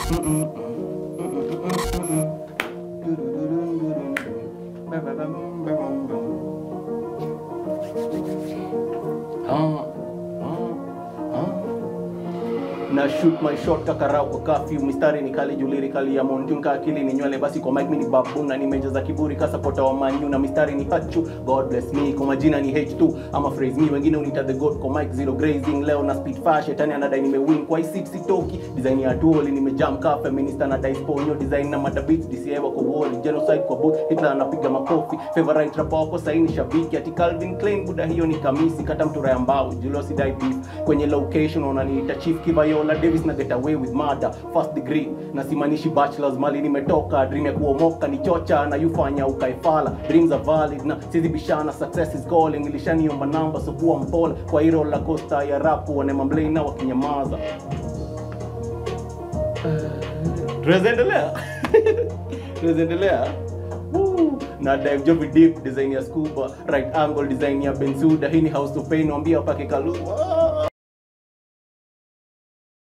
Ah, ah, ah. na shoot my shot kakarau kwa kafyu mistari ni kali juliri kali ya montun ka akili ni nywele basi kwa mic mimi ni babu na nimejaza kiburi kasa pota wa manyu na mistari ni hachu god bless me kwa majina ni h2 ama phrase me wengine unita the god kwa mic zero grazing leo na speed fast shetani anadai nimewin kwa hii seat sitoki design ya dual nimejam ka feminista na dice ponyo design na mada beats DCI wako wall genocide kwa boot Hitler anapiga makofi favorite rapper wako saini shabiki ati Calvin Klein buda hiyo ni kamisi kata mtura ya mbao Julius die beef kwenye location unaniita chief Kivayola Davis na get away with murder first degree na simanishi bachelors mali nimetoka dream ya kuomoka ni chocha na yufanya ukaifala dreams are valid na sizi bishana success is calling ilishaniomba namba so kuwa mpole kwa hilo la costa ya rap wane mamblei na wakinyamaza tunaweza endelea tunaweza endelea Woo! na dive jovi deep design ya scuba right angle design ya bensuda hii ni house of pain wambia pake kalua